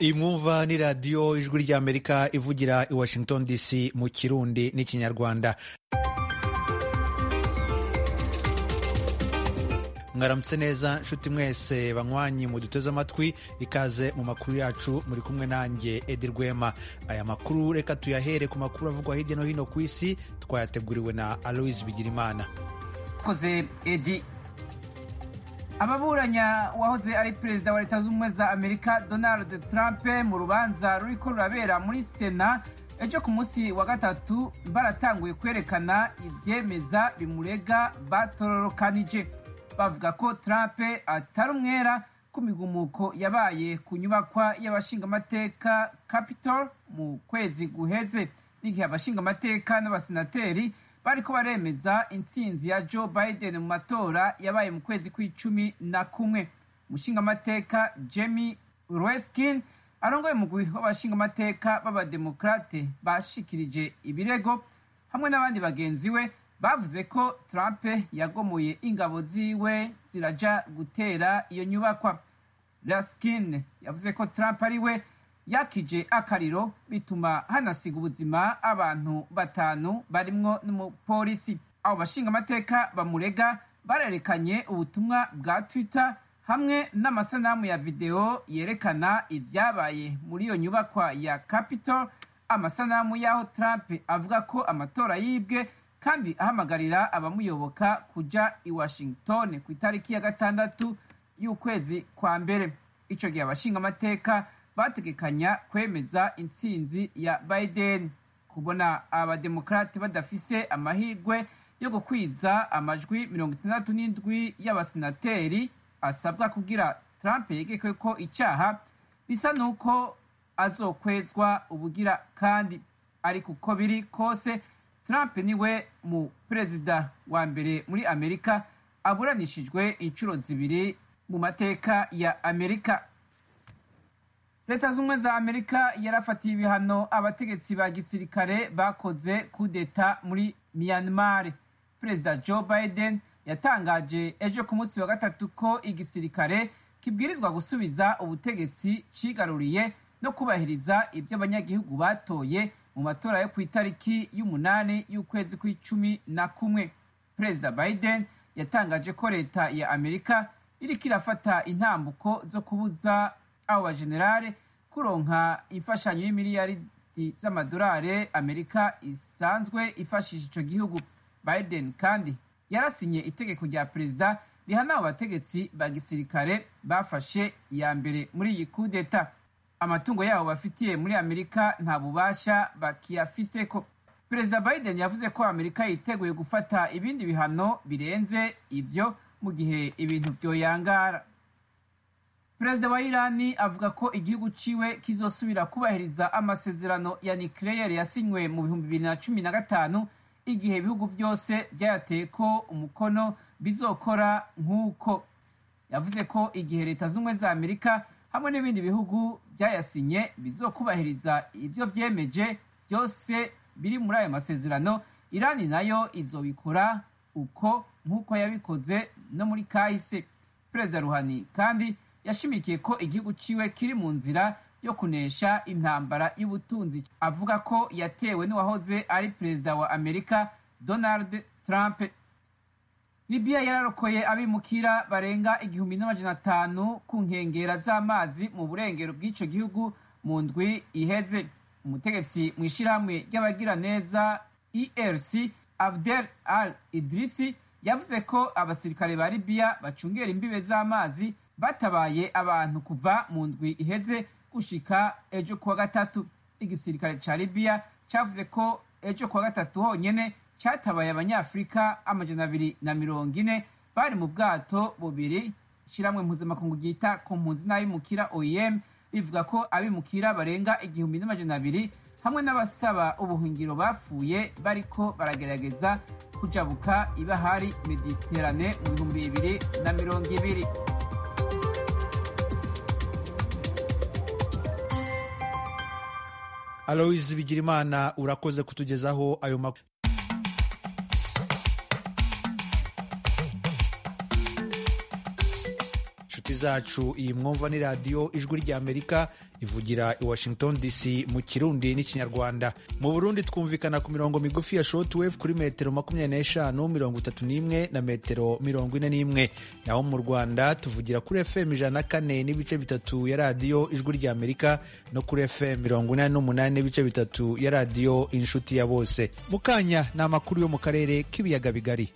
iyi mwumva ni radiyo ijwi ry'amerika ivugira i washington dc mu kirundi n'ikinyarwanda mwaramutse neza nshuti mwese banywanyi mu duteze amatwi ikaze mu makuru yacu muri kumwe nanjye edi rwema aya makuru reka tuyahere ku makuru avugwa hirya no hino ku isi twayateguriwe na aloise bigirimana koze edi ababuranya wahoze ari perezida wa leta z'ubumwe za amerika donald trump mu rubanza ruriko rurabera muri sena ejo ku munsi wa gatatu baratanguye kwerekana ivyemeza bimurega batororokanije bavuga ko trump atari umwera ku migumuko yabaye ku nyubakwa y'abashingamateka capitol mu kwezi guheze n'igihe abashingamateka n'abasenateri bariko baremeza intsinzi ya joe biden mu matora yabaye mu kwezi kw'icumi na kumwe umushingamateka jamie reskin arongoye umugwi w'abashingamateka b'abademokrate bashikirije ibirego hamwe n'abandi bagenzi we bavuze ko trump yagomoye ingabo ziwe ziraja gutera iyo nyubakwa raskin yavuze ko trump ari we yakije akariro bituma hanasiga ubuzima abantu batanu barimwo n'umupolisi abo bashingamateka bamurega barerekanye ubutumwa bwa twitter hamwe n'amasanamu ya videwo yerekana ibyabaye muri iyo nyubakwa ya capitol amasanamu y'aho trump avuga ko amatora yibwe kandi ahamagarira abamuyoboka kuja i washington ku itariki ya gatandatu y'ukwezi kwa mbere ico gihe abashingamateka bategekanya kwemeza intsinzi ya biden kubona abademokrate badafise amahirwe yo gukwiza amajwi mirongo itandatu n'indwi y'abasenateri asabwa kugira trump yegekwe ko icaha bisa n'uko azokwezwa ubugira kandi ariko uko biri kose trump niwe mu perezida wa mbere muri amerika aburanishijwe inshuro zibiri mu mateka ya amerika leta z'ubumwe za amerika yarafatiye ibihano abategetsi ba gisirikare bakoze kudeta muri myanmar perezida joe biden yatangaje ejo ku munsi wa gatatu ko igisirikare kibwirizwa gusubiza ubutegetsi cigaruriye no kubahiriza ibyo abanyagihugu batoye mu matora yo ku itariki y'umunani y'ukwezi kw'icumi na kumwe perezida biden yatangaje ko leta ya amerika iriko irafata intambuko zo kubuza abo bajenerale kuronka imfashanyo y'imiliyaridi z'amadolari amerika isanzwe ifashisha ico gihugu biden kandi yarasinye itegeko rya perezida rihana abo bategetsi ba gisirikare bafashe iya mbere muri iyi kudeta amatungo yabo bafitiye muri amerika nta bubasha bakiyafiseko perezida biden yavuze ko amerika yiteguye gufata ibindi bihano birenze ivyo mu gihe ibintu vyoyangara perezida wa irani avuga ko igihugu ciwe kizosubira kubahiriza amasezerano ya nucleaire yasinywe mu bihumbi bibiri na cumi na gatanu igihe ibihugu byose byayateye ko umukono bizokora nk'uko yavuze ko igihe leta z'ubumwe za amerika hamwe n'ibindi bihugu byayasinye bizokubahiriza ibyo byemeje byose biri muri ayo masezerano irani nayo izobikora uko nk'uko yabikoze no muri kahise perezida ruhani kandi yashimikiye ko igihugu ciwe kiri mu nzira yo kunesha intambara y'ubutunzi avuga ko yatewe n'uwahoze ari perezida wa amerika donald trump libiya yararokoye abimukira barenga igihumbi n'amajana atanu ku nkengera z'amazi mu burengero bw'ico gihugu mu ndwi iheze umutegetsi mu ishirahamwe ry'abagiraneza erc abdel al idrisi yavuze ko abasirikare ba libiya bacungera imbibe z'amazi batabaye abantu kuva mu ndwi iheze gushika ejo kuwa gatatu igisirikare ca libiya cavuze ko ejo kuwa gatatu honyene catabaye abanyafurika amajana abiri na mirongo ine bari mu bwato bubiri ishiramwe mpuzamakungu ryita ku mpunzi n'abimukira oem rivuga ko abimukira barenga igihumbi n'amajana abiri hamwe n'abasaba ubuhungiro bapfuye bariko baragerageza kujabuka ibahari mediterane mu bihumbi bibiri na mirongo ibiri aloise bigirimana urakoze kutugezaho ayo makuru inshuti zacu iyi mwumva ni radiyo ijwi ry'amerika ivugira i washington dc mu kirundi n'ikinyarwanda mu burundi twumvikana ku mirongo migufi ya shortwave kuri metero makumyabiri n'eshanu mirongo itatu n'imwe na metero mirongo ine n'imwe naho mu rwanda tuvugira kuri fm ijana na kane n'ibice bitatu ya radiyo ijwi ry'amerika no kuri fm mirongo inani n'umunani n'ibice bitatu ya radiyo inshuti ya bose mu kanya ni amakuru yo mu karere k'ibiyaga bigari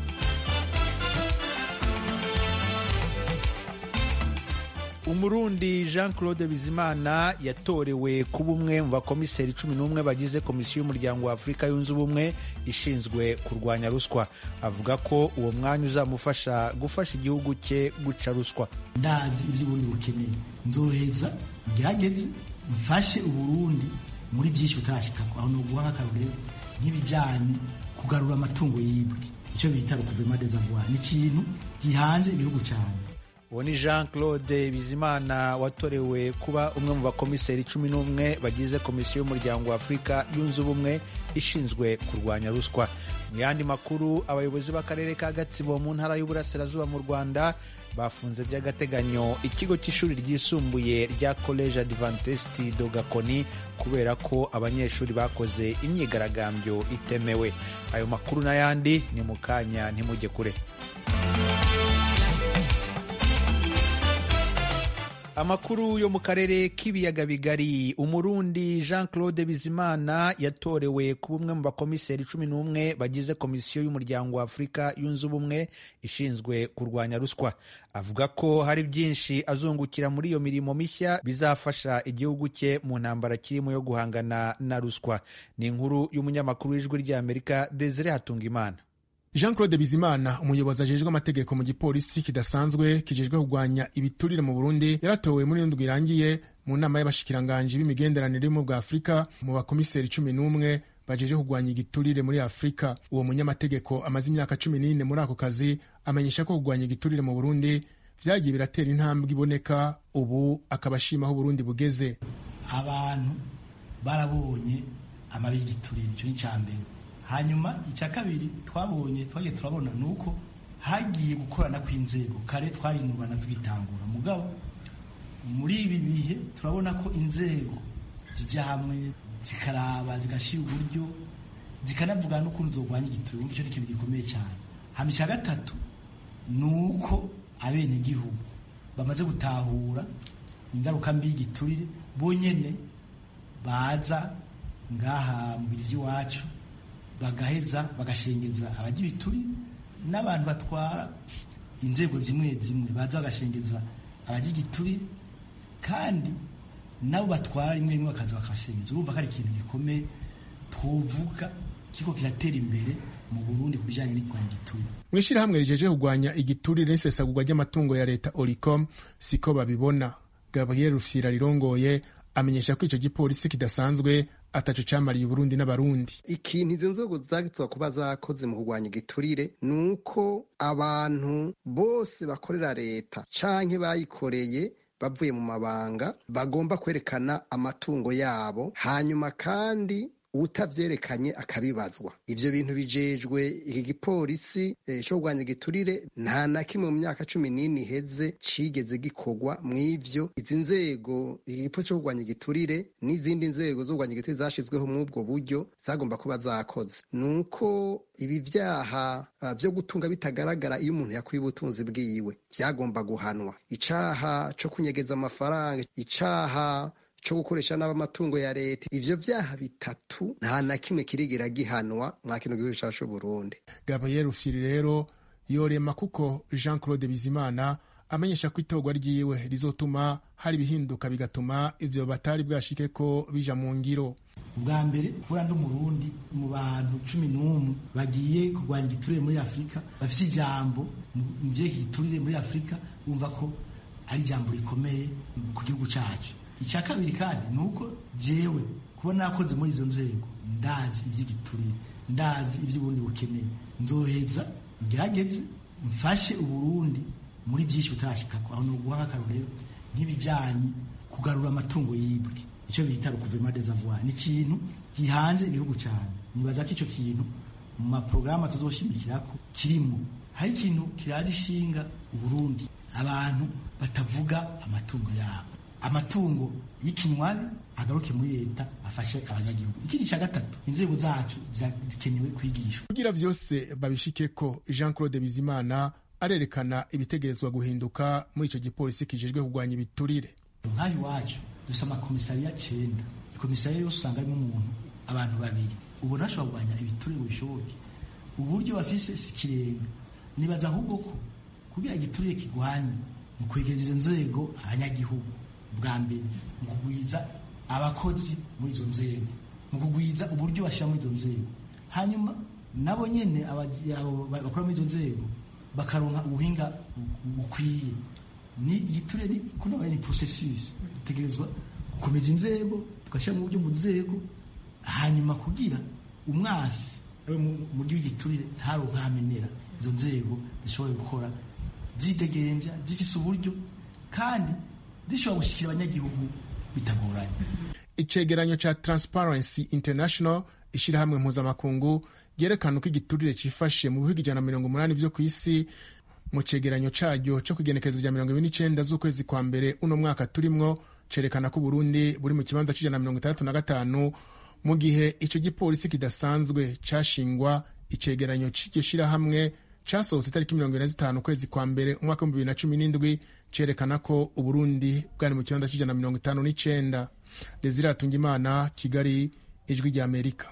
umurundi jean claude bizimana yatorewe kuba umwe mu bakomiseri cumi n'umwe bagize komisiyo y'umuryango wa afurika yunze ubumwe ishinzwe kurwanya ruswa avuga ko uwo mwanya uzamufasha gufasha igihugu cye guca ruswa ndazi iby'uburundi bukeneye nzoheza ngerageze mfashe uburundi muri byinshi butarashikako aho ni uguha nk'akarorero nk'ibijyanye kugarura amatungo yibwe icyo bita rukuvema desavoir ni ikintu gihanze igihugu cyane uwo ni jean claude bizimana watorewe kuba umwe mu bakomiseri cumi n'umwe bagize komisiyo y'umuryango wa afurika yunze ubumwe ishinzwe kurwanya ruswa mu yandi makuru abayobozi b'akarere ka gatsibo mu ntara y'uburasirazuba mu rwanda bafunze by'agateganyo ikigo cy'ishuri ryisumbuye rya college adventist dogakoni kubera ko abanyeshuri bakoze imyigaragambyo itemewe ayo makuru n'ayandi ni mu kanya ntimujye kure amakuru yo mu karere k'ibiyaga bigari umurundi jean claude bizimana yatorewe kuba umwe mu bakomiseri cumi n'umwe bagize komisiyo y'umuryango wa afurika yunze ubumwe ishinzwe kurwanya ruswa avuga ko hari byinshi azungukira muri iyo mirimo mishya bizafasha igihugu cye mu ntambara kirimo yo guhangana na ruswa ni inkuru y'umunyamakuru w'ijwi ry'amerika desire hatungimana jean claude bizimana umuyobozi ajejwe amategeko mu gipolisi kidasanzwe kijejwe kurwanya ibiturire mu burundi yaratowe muri ndwi irangiye mu nama y'abashikiranganji b'imigenderanire mu bwa afurika mu bakomiseri cumi n'umwe bajeje kurwanya igiturire muri afurika uwo munyamategeko amaze imyaka cumi n'ine muri ako kazi amenyesha ko kurwanya igiturire mu burundi vyagiye biratera intambwe iboneka ubu akaba ashima aho uburundi bugeze abantu barabonye amabi y'igiturire icyo ni icya mbere hanyuma icya kabiri twabonye twagiye turabona ni uko hagiye gukorana kw'inzego kare twarinubana tugitangura mugabo muri ibi bihe turabona ko inzego zijya hamwe zikaraba zigashyira uburyo zikanavugana n'ukuntu zirwanya igiturire wumva icyo ni ikintu gikomeye cyane hama icya gatatu ni uko abenegihugu bamaze gutahura ingaruka mbi y'igiturire bonyene baza ngaha mu biri by'iwacu bagaheza bagashengeza abagira ibiturire n'abantu batwara inzego zimwe zimwe baza bagashengeza abagira igiturire kandi nabo batwara rimwe rimwe bakaza bakashengeza urumva ko ari ikintu gikomeye twovuga kiko kiratera imbere mu Burundi ku bijyanye n'irwanya igiturire mu ishyirahamwe rijeje kurwanya igiturire n'isesagurwa ry'amatungo ya leta oricom siko babibona gabriel rufyira rirongoye amenyesha ko icyo gipolisi kidasanzwe ataco camariye uburundi n'abarundi ikintu izo nzego zagitswa kuba zakoze mu kurwanya igiturire ni uko abantu bose bakorera leta canke bayikoreye bavuye mu mabanga bagomba kwerekana amatungo yabo hanyuma kandi utavyerekanye akabibazwa ivyo bintu bijejwe iki gipolisi eh, co kurwanya igiturire nta na kimwe mu myaka cumi n'ine iheze cigeze gikorwa mw'ivyo izi nzego iki gipolisi co kurwanya igiturire n'izindi nzego zo kurwanya igiturire zashizweho mw'ubwo buryo zagomba kuba zakoze ni uko ibi vyaha uh, vyo gutunga bitagaragara iyo umuntu yakuye ubutunzi bwiwe vyagomba guhanwa icaha co kunyegeza amafaranga icaha co gukoresha nabi amatungo ya leta ivyo vyaha bitatu nta na kimwe kirigera gihanwa mwa kino gihugu cacu c'uburundi gabriel rufyiri rero yorema kuko jean claude bizimana amenyesha ko itorwa ryiwe rizotuma hari ibihinduka bigatuma ivyo batari bwashike ko bija mu ngiro ubwa mbere kubura ndi umurundi mu bantu cumi n'umwe bagiye kurwanya igiturire muri afurika bafite ijambo mu vyerekeye igiturire muri afurika bumva ko ari ijambo rikomeye ku gihugu cacu icya kabiri kandi ni uko jewe kuba nakoze muri izo nzego ndazi iby'igiturire ndazi iby'uburundi bukeneye nzoheza ngerageze mfashe uburundi muri byinshi butarashikako aho ni uguha nk'akarorero nk'ibijyanye kugarura amatungo yibwe icyo bita rukuvema desavoir ni ikintu gihanze igihugu cyane nibaza ko icyo kintu mu maporogaramu tuzoshimikirako kirimo hari ikintu kiraje ishinga uburundi abantu batavuga amatungo yabo amatungo y'ikinywabi agaruke muri leta afashe abanyagihugu ikindi cya gatatu inzego zacu zikenewe kwigishwa kugira vyose babishike ko jean claude bizimana arerekana ibitegerezwa guhinduka muri ico gipolisi kijejwe kurwanya ibiturire nk'aho iwacu dufite amakomisariya cyenda ikomisariya yose usanga harimo umuntu abantu babiri ubona bashobora kurwanya ibiturire ngo bishoboke uburyo bafise si ikirenga nibaza ahubwo ko kugira igiturire kigwanye mu kwegereza izo nzego abanyagihugu bwa mbere mu kugwiza abakozi muri izo nzego mu kugwiza uburyo bashyira muri izo nzego hanyuma nabo nyene bakora muri izo nzego bakaronka ubuhinga bukwiye ni igiturire kuno ni processus dutegerezwa gukomeza inzego tugashyira mu buryo mu nzego hanyuma kugira umwasi mu gihe igiturire ntaronka hamenera izo nzego zishobora gukora zidegenja zifise uburyo kandi zishobora gushikira abanyagihugu bitagoranye icegeranyo ca transparency international ishirahamwe mpuzamakungu ryerekana uko igiturire cifashe mu bihugu ijana na mirongo umunani vyo ku isi mu cegeranyo caryo co kwigenekerezo rya mirongo ibiri n'icenda z'ukwezi kwa mbere uno mwaka turimwo cerekana ko uburundi buri mu kibanza c'ijana na mirongo itandatu na gatanu mu gihe ico gipolisi kidasanzwe cashingwa icegeranyo c'iryo shirahamwe casohotse itariki mirongo ine na zitanu ukwezi kwa mbere umwaka w'ibihumbi bibiri na cumi n'indwi cerekana ko uburundi bwari mu kibanza c'ijana na mirongo itanu n'icenda desire atungimana kigali ijwi rya amerika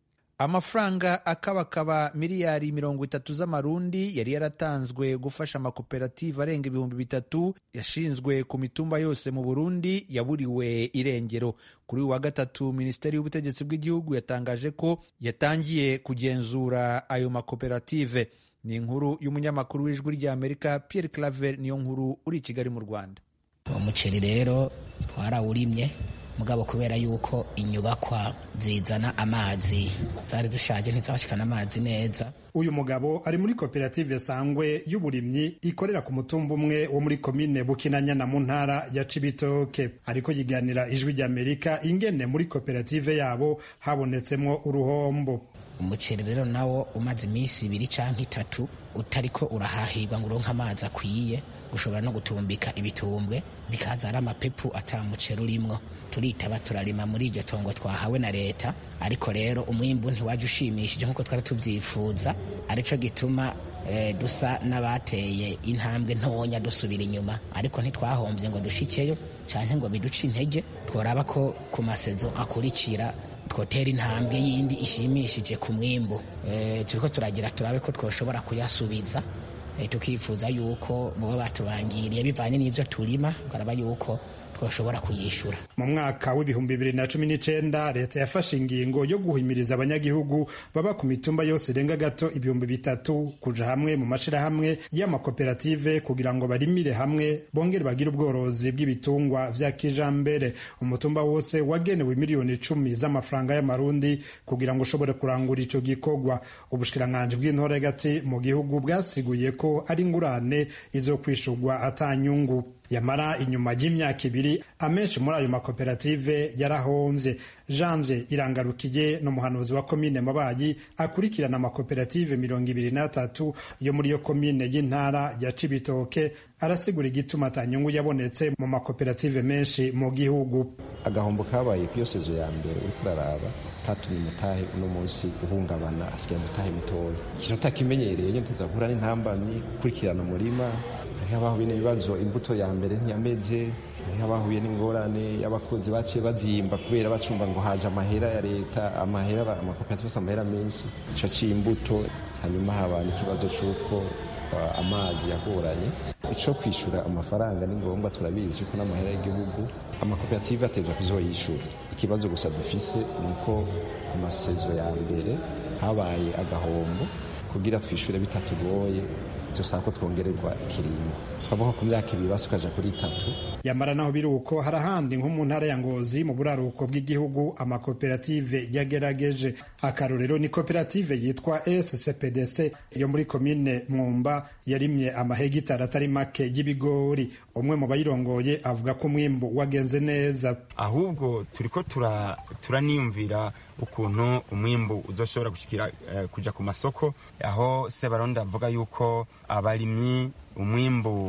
amafaranga akabakaba miliyari mirongo itatu z'amarundi yari yaratanzwe gufasha amakoperative arenga ibihumbi bitatu yashinzwe ku mitumba yose mu burundi yaburiwe irengero kuri uyu wa gatatu minisiteri y'ubutegetsi bw'igihugu yatangaje ko yatangiye kugenzura ayo makoperative ni inkuru y'umunyamakuru w'ijwi rya amerika pierre claver niyo nkuru uri i kigali mu rwanda umuceri rero twarawurimye mugabo kubera yuko inyubakwa zizana amazi zari zishaje ntizashikana amazi neza uyu mugabo ari muri koperative sangwe y'uburimyi ikorera ku mutumba umwe wo muri komine bukinanyana mu ntara ya cibitoke ariko yiganira ijwi ry'amerika ingene muri koperative yabo habonetsemwo uruhombo umuceri rero nawo umaze iminsi ibiri canke itatu utariko urahahirwa ngo uronke amazi akwiye ushobora no gutumbika ibitumbwe bikaza ari amapepu ata muceri urimwo turitaba turarima muri iryo tongo twahawe na leta ariko rero umwimbu ntiwaje ushimishije nk'uko twari tuvyifuza arico gituma eh, dusa n'abateye intambwe ntonya dusubira inyuma ariko ntitwahombye ngo dushikeyo canke ngo biduce intege tworaba ko ku masezo akurikira twotera intambwe yindi ishimishije ku mwimbu e, turiko turagira turabe ko twoshobora kuyasubiza e, tukifuza yuko boba batubangiriye bivanye n'ivyo turima tukaraba yuko twoshobora kuyishura mu mwaka w'ibihumbi bibiri na cumi n'icenda leta yafashe ingingo yo guhimiriza abanyagihugu baba ku mitumba yose irenga gato ibihumbi bitatu kuja hamwe mu mashirahamwe y'amakoperative kugira ngo barimire hamwe bongere bagire ubworozi bw'ibitungwa vya kijambere umutumba wose wagenewe miliyoni icumi z'amafaranga y'amarundi kugira ngo ushobore kurangura ico gikorwa ubushikiranganji bw'intore gati mu gihugu bwasiguye ko ari ingurane izokwishurwa atanyungu yamara inyuma y'imyaka ibiri amenshi muri ayo makoperative yarahomvye janvier irangarukiye n'umuhanuzi wa komine mabayi akurikirana amakoperative mirongo ibiri n'atatu yo muri iyo komine y'intara ya cibitoke arasigura igituma atanyungu yabonetse mu makoperative menshi mu gihugu agahombo kabaye ku iyo sezo ya mbere uriko uraraba katumye umutahe uno munsi uhungabana asigaye umutahe mutoya ikintu utakimenyereye nyine tuzahura n'intambamyi gukurikirana umurima hariho abahuye n'ibibazo imbuto ya mbere ntiyameze hariho abahuye n'ingorane y'abakozi baciye bazimba kubera bacumva ngo haje amahera ya leta amahera amakoperative asa amahera menshi ico c'imbuto hanyuma haba n'ikibazo c'uko amazi yagoranye ico kwishura amafaranga ni ngombwa turabizi yuko n'amahera y'igihugu amakoperative ategerezwa kuzoyishura ikibazo gusa dufise ni uko ku masezo ya mbere habaye agahombo kugira twishure bitatugoye dusaba ko twongererwa ikiringo twavuga ku myaka ibiri basi ukaja kuri itatu yamara naho biri uko hari ahandi nko mu ntara ya ngozi mu buraruko bw'igihugu amakoperative yagerageje akarorero ni koperative yitwa scpdc yo muri komine mwumba yarimye amahegitari atari make y'ibigori umwe mu bayirongoye avuga ko umwimbu wagenze neza ahubwo turiko turaniyumvira ukuntu umwimbu uzoshobora gushikira uh, kuja ku masoko aho sebaronda avuga yuko abarimyi umwimbu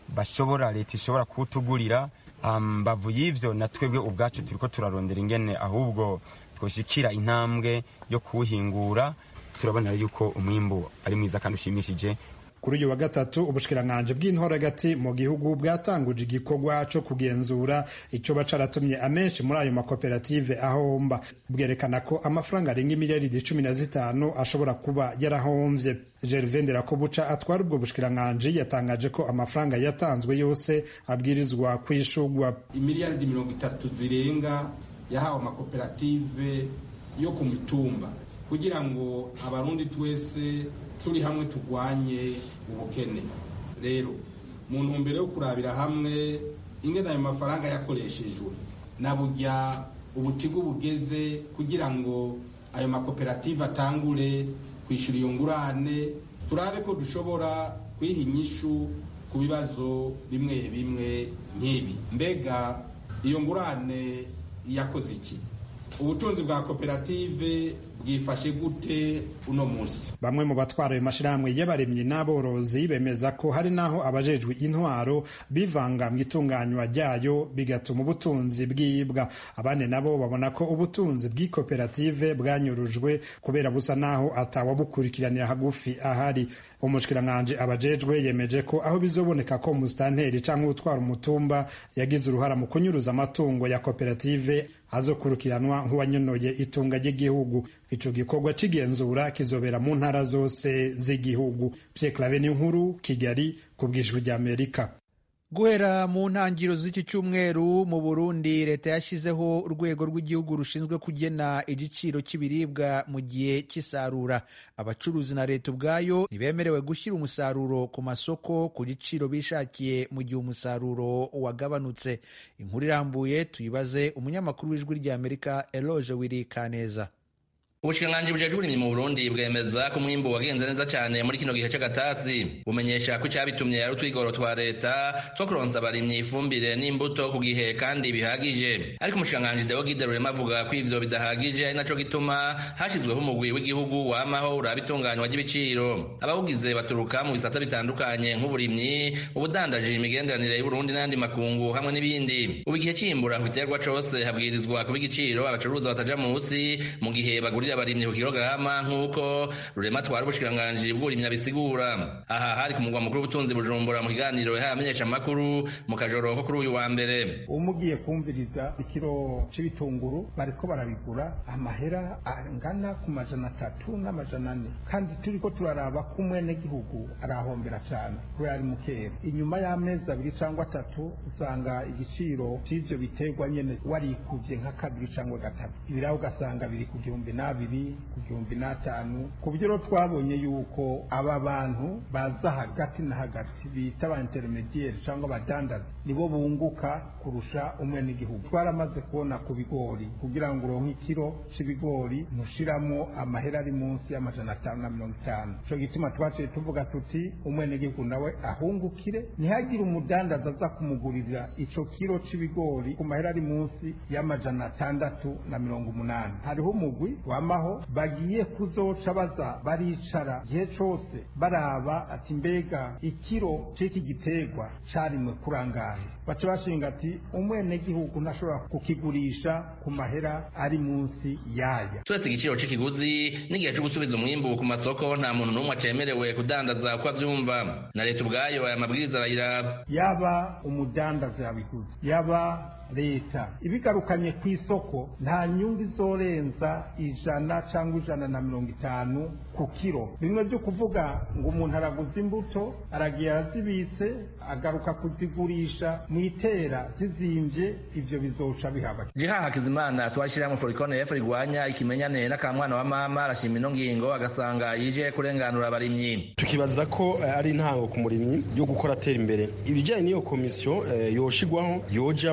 bashobora leta ishobora kuwutugurira mbavu y'ivyo na twebwe ubwacu turiko turarondera ingene ahubwo twoshikira intambwe yo kuwuhingura turabona yuko umwimbu ari mwiza kandi ushimishije kuri uyu wa gatatu ubushikiranganji bw'intoragati mu gihugu bwatanguje igikorwa co kugenzura ico baca aratumye amenshi muri ayo makoperative ahomba bwerekana ko amafaranga arenga imiliyaridi cumi na zitanu ashobora kuba yarahomvye gervain nderakobuca atwara ubwo bushikiranganji yatangaje ko amafaranga yatanzwe yose abwirizwa kwishurwa imiliyaridi mirongo itatu zirenga yahawe amakoperative yo ku mitumba kugira ngo abarundi twese turi hamwe turwanye ubukene rero mu ntumbero yo kurabira hamwe ingene ayo mafaranga yakoreshejwe na burya ubutigu bugeze kugira ngo ayo makoperative atangure kwishyura iyo ngurane turabe ko dushobora kwiha inyishu ku bibazo bimwe bimwe nk'ibi mbega iyo ngurane yakoze iki ubutunzi bwa koperative bwifashe gute uno munsi bamwe mu batwara ayo mashyirahamwe y'abaremyi n'aborozi bemeza ko hari n'aho abajejwe intwaro bivanga mu itunganywa ryayo bigatuma ubutunzi bwibwa abandi nabo babona ko ubutunzi bw'ikoperative bwanyurujwe kubera busa n'aho atawabukurikiranira hagufi ahari umushikiranganji abajejwe yemeje ko aho bizoboneka ko musitanteri cyangwa utwara umutumba yagize uruhara mu kunyuruza amatungo ya koperative azokurikiranwa nk'uwanyonoye itunga ry'igihugu ico gikorwa c'igenzura kizobera mu ntara zose z'igihugu Pierre Claver nkuru Kigali ku bw'ijwi ry'Amerika guhera mu ntangiriro z'iki cyumweru mu burundi leta yashyizeho urwego rw'igihugu rushinzwe kugena igiciro cy'ibiribwa mu gihe cy'isarura abacuruzi na leta ubwayo ntibemerewe gushyira umusaruro ku masoko ku giciro bishakiye mu gihe umusaruro wagabanutse inkuru irambuye tuyibaze umunyamakuru w'ijwi ry'amerika eloge wiri kaneza ubushikiranganji bujejwe uburimyi mu burundi bwemeza ko umwimbu wagenze neza cyane muri kino gihe c'agatasi bumenyesha ko icabitumye ari utwigoro twa leta two kuronsa abarimyi ifumbire n'imbuto ku gihe kandi bihagije ariko umushikiranganji deo gide rurema avuga ko ivyo bidahagije ari naco gituma hashyizweho umugwi w'igihugu wamaho uraba itunganywa ry'ibiciro abawugize baturuka mu bisata bitandukanye nk'uburimyi ubudandaji imigenderanire y'uburundi n'andi makungu hamwe n'ibindi ubu igihe c'imbura ku giterwa cose habwirizwa kuba igiciro abacuruza bataja musi mu gihe bagurira abarimyi ku kilograma nk'uko rurema twara ubushikiranganji bw'uburimyi abisigura aha hari ku mugwa mukuru w'ubutunzi bujumbura mu kiganiro yahaye amenyesha amakuru mu kajoro ko kuri uyu wa mbere umugiye kumviriza ikiro c'ibitunguru bariko barabigura amahera angana ku majana atatu n'amajana ane kandi turiko turaraba ko umwenegihugu arahombera cane kubera ari mukera inyuma y'amezi abiri cangwa atatu usanga igiciro c'ivyo biterwa nyene warikuvye nka kabiri cangwa gatatu ibiraho ugasanga biri ku gihumbi n'abiri ku gihumbi n'atanu ku buryo rero twabonye yuko aba bantu baza hagati na hagati bita ba intermediaire cyangwa abadandaza nibo bunguka kurusha umwenegihugu twaramaze kubona ku bigori kugira ngo uronke ikiro c'ibigori ntushiramo amahera ari munsi y'amajana atanu na mirongo itanu ico gituma twaciye tuvuga tuti umwenegihugu nawe ahungukire ntihagire umudandaza aza kumugurira ico kiro c'ibigori ku mahera ari munsi y'amajana atandatu na mirongo umunani hariho umugwi wamaho bagiye kuzoca baza baricara igihe cose baraba ati mbega ikiro c'iki giterwa carimwe kurangahe baca bashinga ati umwenegihugu ntashobora kukigurisha ku mahera ari munsi yaya turetse igiciro c'ikiguzi n'igihe co gusubiza umwimbu ku masoko nta muntu n'umwe acemerewe kudandaza uko avyumva na leta ubwayo aya mabwiriza arayiraba yaba umudandaza yabiguze yaba leta ibigarukanye ku isoko nta nyungu izorenza ijana cyangwa ijana na mirongo itanu ku kiro bimwe byo kuvuga ngo umuntu araguza imbuto aragiye arazibitse agaruka kuzigurisha mu itera zizimbye ibyo bizoca bihaba jiha hakizimana twashyiramo forikone efu rigwanya ikimenyane n'akamwana wa mama arashima ino ngingo agasanga yije kurenganura abarimyi tukibaza ko ari intango ku murimyi yo gukora atera imbere ibijyanye n'iyo komisiyo yoshigwaho yojamo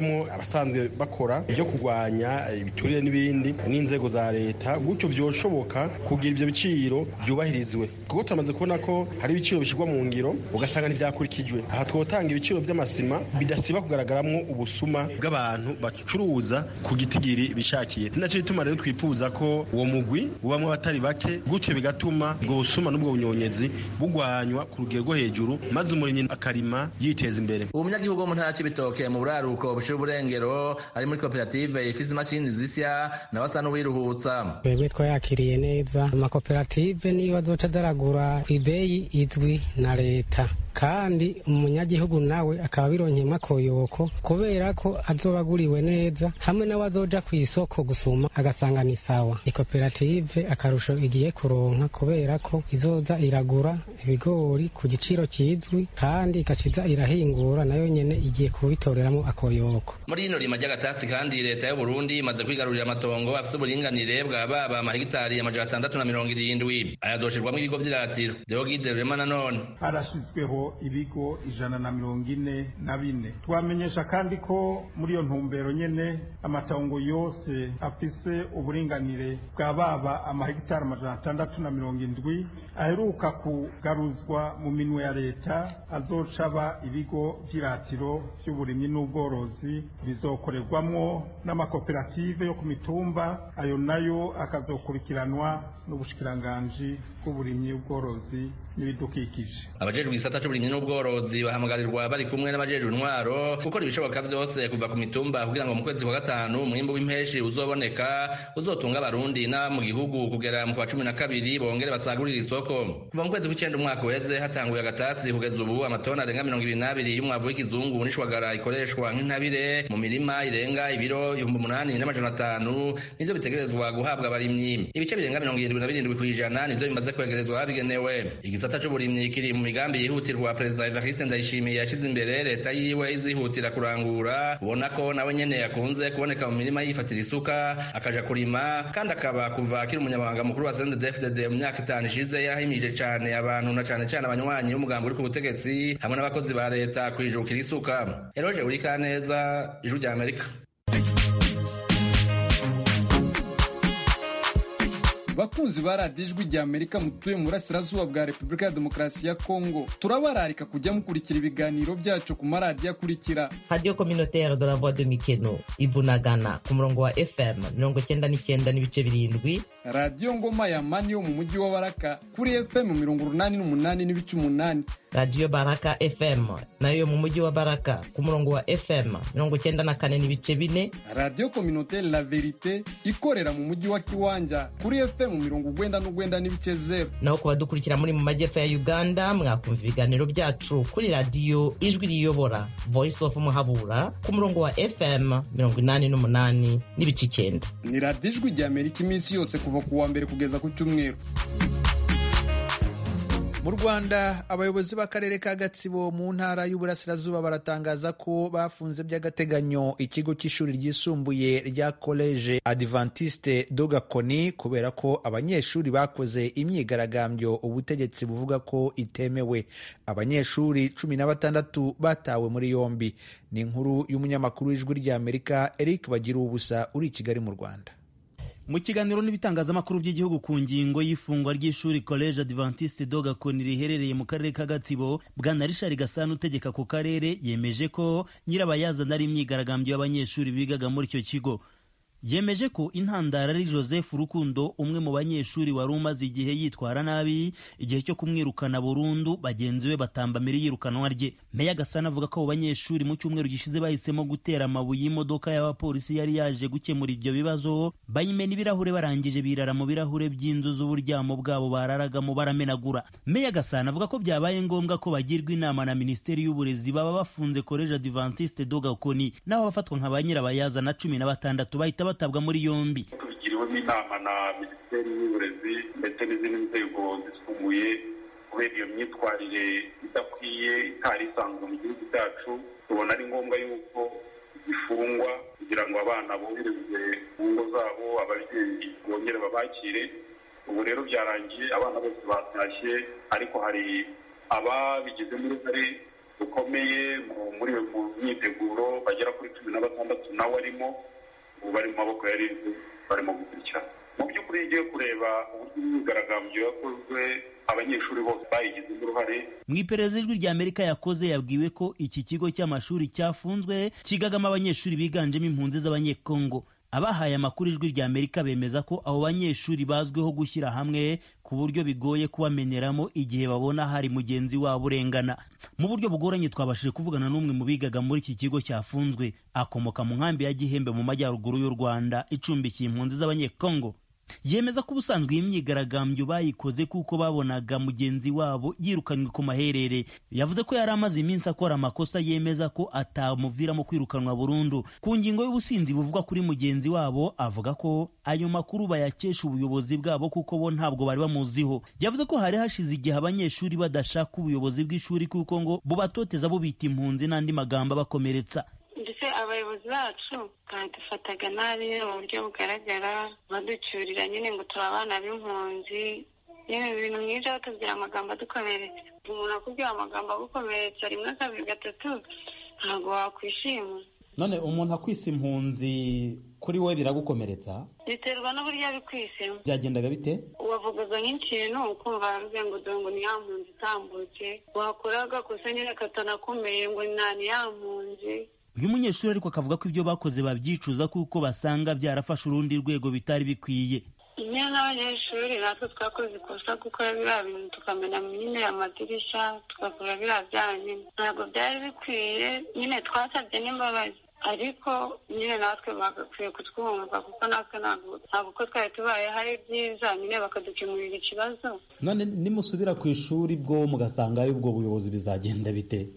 abasanzwe bakora ibyo kurwanya ibiturire n'ibindi n'inzego za leta gutyo byoshoboka kugira ibyo biciro byubahirizwe kuko turamaze kubona ko hari ibiciro bishyirwa mu ngiro ugasanga ntibyakurikijwe aha twotanga ibiciro by'amasima bidasiba kugaragaramo ubusuma bw'abantu bacuruza ku gitigiri bishakiye ni nacyo gituma rero twifuza ko uwo mugwi ubamo abatari bake gutyo bigatuma ubwo busuma n'ubwo bunyonyezi bugwanywa ku rugero rwo hejuru maze umurimyi akarima yiteza imbere umunyagihugu wo mu ntara y'ibitoke mu buraruko bushira uburengero ari muri koperative ifise imashini zisya nawe asa n'uwiruhutsa twebwe twayakiriye neza amakoperative niyo azoca adaragura ku ibeyi izwi na leta kandi umunyagihugu nawe akaba bironkeyemo akoyoko kubera ko azoba aguriwe neza hamwe nawe azoja ku isoko gusuma agasanga ni sawa ni koperative akarusho igiye kuronka kubera ko izoza iragura ibigori ku giciro kizwi kandi igaciza irahingura nayo nyene igiye kubitoreramo akoyoko muri rino rima ry'agatasi kandi leta y'u Burundi imaze kwigarurira amatongo afise uburinganire bwa baba amahegitari amajana atandatu na mirongo irindwi ayazoshirwamo ibigo vy'iratiro deogide rurema nanone harashizweho ibigo ijana na mirongo ine na bine twamenyesha kandi ko muri iyo ntumbero nyene amatongo yose afise uburinganire bwa baba amahegitari amajana atandatu na mirongo indwi aheruka kugaruzwa mu minwe ya leta azoca aba ibigo vy'iratiro vy'uburimyi n'ubworozi bizokorerwamwo n'amakoperative yo ku mitumba ayo nayo akazokurikiranwa n'ubushikiranganji bw'uburimyi ubworozi n'ibidukikije abajejwe igisata c'uburimyi n'ubworozi bahamagarirwa bari kumwe n'abajejwe intwaro gukora ibishoboka vyose kuva ku mitumba kugira ngo mu kwezi kwa gatanu umwimbu w'impeshi uzoboneka uzotunga abarundi na mu gihugu kugera mu kwa cumi na kabiri bongere basagurire isoko kuva mu kwezi kw'icenda umwaka uheze hatanguye agatasi kugeza ubu amatoni arenga mirongo ibiri n'abiri y'umwavu w'ikizungu n'ishwagara ikoreshwa nk'intabire mu mirima irenga ibiro ibihumbi umunani n'amajana atanu nivyo bitegerezwa guhabwa abarimyi ibice birenga mirongo irindwi na birindwi kw'ijana nivyo bimaze kwegerezwa habigenewe igisata c'uburimyi kiri mu migambi yihutirwa perezida evariste ndayishimiye yashize imbere leta yiwe izihutira kurangura ubona ko nawe nyene yakunze kuboneka mu mirima yifatira isuka akaja kurima kandi akaba kuva akiri umunyamabanga mukuru wa CNDD-FDD mu myaka itanu ishize yahimije cane abantu na cane cane abanywanyi b'umugambi uri ku butegetsi hamwe n'abakozi ba leta kwijukira isuka eroje urikaneza ijwi rya amerika bakunzi ba radiyo ijwi rya amerika mutuye mu burasirazuba bwa repubulika ya demokarasi ya kongo turabararika kujya mukurikira ibiganiro byacu ku maradiyo akurikira radiyo kominotere de la voix de mikeno ibunagana ku murongo wa fm mirongo cyenda n'icyenda n'ibice birindwi radiyo ngoma ya mani yo mu mujyi wa baraka kuri fm mirongo urunani n'umunani n'ibice umunani radiyo baraka fm nayo yo mu mujyi wa baraka ku murongo wa fm mirongo cyenda na kane n'ibice bine radiyo kominotere la verite ikorera mu mujyi wa kiwanja kuri fm mirongo ugwenda n'ugwenda n'ibice zero naho ku badukurikira muri mu majyepfo ya uganda mwakumva ibiganiro byacu kuri radiyo ijwi riyobora voice of muhabura ku murongo wa fm mirongo inani n'umunani n'ibice icyenda ni radiyo ijwi rya amerika iminsi yose kuva ku wa mbere kugeza ku cyumweru mu rwanda abayobozi b'akarere ka gatsibo mu ntara y'uburasirazuba baratangaza ko bafunze by'agateganyo ikigo cy'ishuri ryisumbuye rya koleje adventiste dogakoni kubera ko abanyeshuri bakoze imyigaragambyo ubutegetsi buvuga ko itemewe abanyeshuri cumi na batandatu batawe muri yombi ni inkuru y'umunyamakuru w'ijwi ry'amerika eric bagira ubusa uri i kigali mu rwanda mu kiganiro n'ibitangazamakuru by'igihugu ku ngingo y'ifungwa ry'ishuri college adventiste dogakoni riherereye mu karere ka gatsibo bwana rishari gasana utegeka ku karere yemeje ko nyirabayazana ari imyigaragambyo y'abanyeshuri bigaga muri icyo kigo yemeje ko intandaro ari joseph rukundo umwe mu banyeshuri wari umaze igihe yitwara nabi igihe cyo kumwirukana burundu bagenzi be batambamira iyirukanwa rye meya gasana avuga ko abo banyeshuri mu cyumweru gishize bahisemo gutera amabuye y'imodoka y'abapolisi yari yaje gukemura ibyo bibazo bayimena ibirahure barangije birara mu birahure by'inzu z'uburyamo bwabo bararagamo baramenagura meya gasana avuga ko byabaye ngombwa ko bagirwa inama na minisiteri y'uburezi baba bafunze koleje adventiste dogakoni n'abo bafatwa nka ba nyirabayazana cumi na batandatu bahita batabwa muri yombi tubigiriwemo inama na minisiteri y'uburezi ndetse n'izindi nzego zisumbuye kubera iyo myitwarire idakwiye itari isanzwe mu gihugu cyacu tubona ari ngombwa yuko zifungwa kugira ngo abana boherezwe mu ngo zabo ababyeyi bongere babakire ubu rero byarangiye abana bose batashye ariko hari ababigizemo uruhare rukomeye muri mu myiteguro bagera kuri cumi na batandatu nawe arimo ubu bari mu maboko ya ribu barimo gukurikirana mu by'ukuri iyo ugiye kureba uburyo imyigaragambyo yakozwe abanyeshuri bose bayigizemo uruhare mu iperereza ijwi rya amerika yakoze yabwiwe ko iki kigo cy'amashuri cyafunzwe kigagamo abanyeshuri biganjemo impunzi z'abanyekongo abahaye amakuru ijwi rya amerika bemeza ko abo banyeshuri bazwiho gushyira hamwe ku buryo bigoye kubameneramo igihe babona hari mugenzi wabo urengana mu buryo bugoranye twabashije kuvugana n'umwe mu bigaga muri iki kigo cyafunzwe akomoka mu nkambi ya gihembe mu majyaruguru y'u rwanda icumbikiye impunzi z'abanyekongo yemeza ko ubusanzwe iyi myigaragambyo bayikoze kuko babonaga mugenzi wabo yirukanywe ku maherere yavuze ko yari amaze iminsi akora amakosa yemeza ko atamuviramo kwirukanwa burundu ku ngingo y'ubusinzi buvugwa kuri mugenzi wabo avuga ko ayo makuru bayakesha ubuyobozi bwabo kuko bo ntabwo bari bamuziho yavuze ko hari hashize igihe abanyeshuri badashaka ubuyobozi bw'ishuri kuko ngo bubatoteza bubita impunzi n'andi magambo abakomeretsa ndetse abayobozi bacu badufataga nabi mu buryo bugaragara baducyurira nyine ngo turi abana b'impunzi nyine ibintu nk'ibyo batubwira amagambo adukomeretsa umuntu akubwira amagambo agukomeretsa rimwe kabiri gatatu ntabwo wakwishima none umuntu akwisa impunzi kuri we biragukomeretsa biterwa n'uburyo abikwisemo byagendaga bite wavugaga nk'ikintu ukumva baravuze ngo dore ngo ni ya mpunzi itambutse wakora agakosa nyine katanakomeye ngo nta ni ya mpunzi uyu munyeshuri ariko akavuga ko ibyo bakoze babyicuza kuko basanga byarafashe urundi rwego bitari bikwiye nyine n'abanyeshuri natwe twakoze ikosa gukora biriya bintu tukamena nyine amadirishya tugakora biriya byaha nyine ntabwo byari bikwiye nyine twasabye n'imbabazi ariko nyine natwe bagakwiye kutwumva kuko natwe ntabwo uko twari tubaye hari byiza nyine bakadukemurira ikibazo none nimusubira ku ishuri bwo mugasangayo ubwo buyobozi bizagenda bite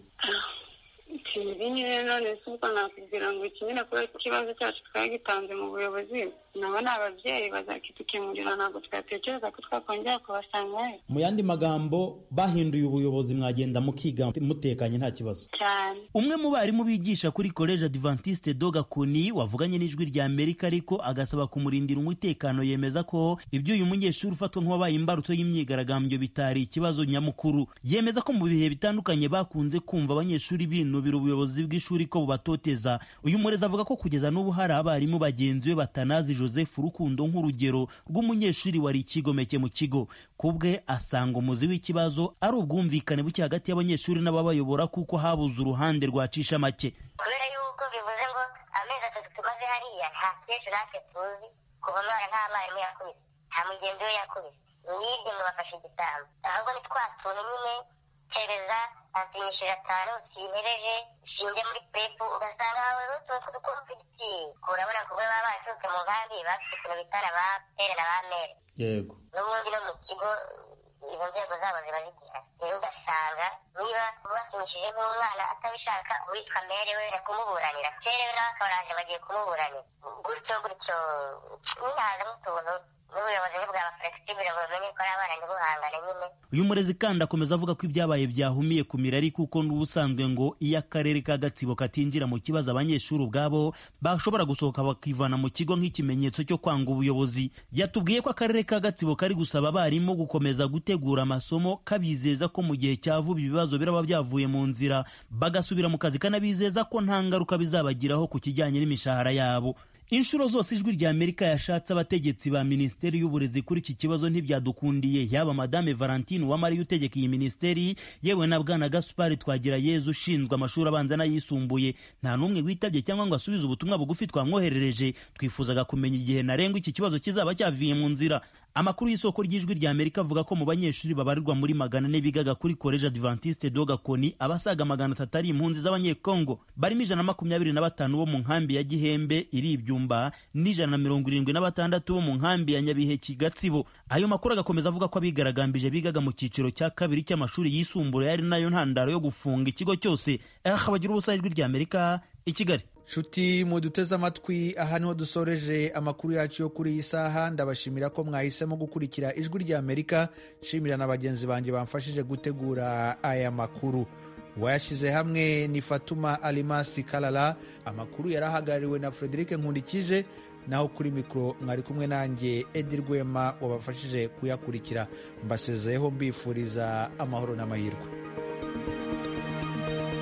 ibi nyine none si ubwo nakubwira ngo iki nyine kubera ikibazo cyacu twari gitanze mu buyobozi nabo ni ababyeyi bazakidukemurira ntabwo twatekereza ko twakongera kubasangayo mu yandi magambo bahinduye ubuyobozi mwagenda mukiga mutekanye nta kibazo cyane umwe mu barimu bigisha kuri college adventiste doga kuni wavuganye n'ijwi rya amerika ariko agasaba kumurindira umutekano yemeza ko ibyo uyu munyeshuri ufatwa nk'uwabaye imbarutso y'imyigaragambyo bitari ikibazo nyamukuru yemeza ko mu bihe bitandukanye bakunze kumva abanyeshuri binubira ubuyobozi bw'ishuri ko bubatoteza uyu murezi avuga ko kugeza n'ubu hari abarimu bagenzi be batanazi joseph rukundo nk'urugero rw'umunyeshuri wari ikigomeke mu kigo ku bwe asanga umuzi w'ikibazo ari ubwumvikane buke hagati y'abanyeshuri n'ababayobora kuko habuze uruhande rwacisha make kubera yuko bivuze ngo amezi atatu tumaze hariya nta kenshi natwe tuzi kuva mwana nta mwarimu yakubise nta mugenzi we yakubise mwibye ngo bafashe igitambo ahubwo ni twa tuntu nyine kereza asinyishije atanu sihereje shinge muri pepu ugasanga hawe n'utuntu tw'udukonfigiti urabona kuba baba baturutse mu nkambi bafite ukuntu bitana ba pere na ba mere yego n'ubundi no mu kigo izo nzego zabo ziba zigihari rero ugasanga niba basinyishije nk'umwana atabishaka uwitwa mere we kumuburanira pere we nawe akaba araje bagiye kumuburanira gutyo gutyo nyine hazamo utuntu n'ubuyobozi bwaba flexible bumenye ko ari abana ntibuhangane nyine uyu murezi kandi akomeza avuga ko ibyabaye byahumiye ku mirari kuko n'ubusanzwe ngo iyo akarere ka gatsibo katinjira mu kibazo abanyeshuri ubwabo bashobora gusohoka bakivana mu kigo nk'ikimenyetso cyo kwanga ubuyobozi yatubwiye ko akarere ka gatsibo kari gusaba abarimu gukomeza gutegura amasomo kabizeza ko mu gihe cya vuba ibibazo biraba byavuye mu nzira bagasubira mu kazi kanabizeza ko nta ngaruka bizabagiraho ku kijyanye n'imishahara yabo inshuro zose ijwi rya amerika yashatse abategetsi ba minisiteri y'uburezi kuri iki kibazo ntibyadukundiye yaba madame valentine uwamariye utegeka iyi minisiteri yewe na bwana gaspari twagira yezu ushinzwe amashuri abanza n'ayisumbuye nta n'umwe witabye cyangwa ngo asubize ubutumwa bugufi twamwoherereje twifuzaga kumenya igihe ntarengwa iki kibazo kizaba cyaviye mu nzira amakuru y'isoko ry'ijwi rya amerika avuga ko mu banyeshuri babarirwa muri magana ane bigaga kuri college adventiste doga koni abasaga magana atatu ari impunzi z'abanyekongo barimo ijana na makumyabiri na batanu bo mu nkambi ya gihembe iri ibyumba n'ijana na mirongo irindwi na batandatu bo mu nkambi ya nyabiheki gatsibo ayo makuru agakomeza avuga ko abigaragambije bigaga mu cyiciro cya kabiri cy'amashuri yisumbuye ari nayo ntandaro yo gufunga ikigo cyose aha bagira ubusa ijwi rya amerika i kigali nshuti muduteze amatwi aha niho dusoreje amakuru yacu yo kuri iyi saha ndabashimira ko mwahisemo gukurikira ijwi rya amerika nshimira na bagenzi banjye bamfashije gutegura aya makuru uwayashyize hamwe ni fatuma alimasi karara amakuru yari ahagarariwe na frederic nkundikije naho kuri mikoro mwari kumwe nanjye edi rwema wabafashije kuyakurikira mbasezeyeho mbifuriza amahoro n'amahirwe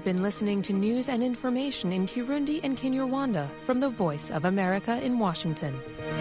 You've been listening to news and information in Kirundi and Kinyarwanda from the Voice of America in Washington.